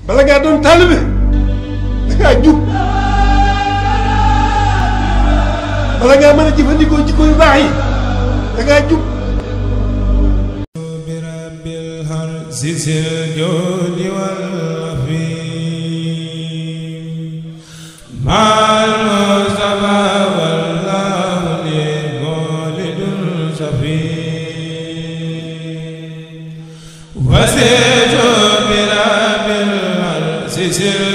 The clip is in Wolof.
bala ngaa doon taalibe da ngaa jub bala ngaa mën a jëfandikoo jikko yu baax yi da ngaa jub برب الهرس الجود والرفيق مع المصطفى والله للمولد الصفي وسيت برب الهرس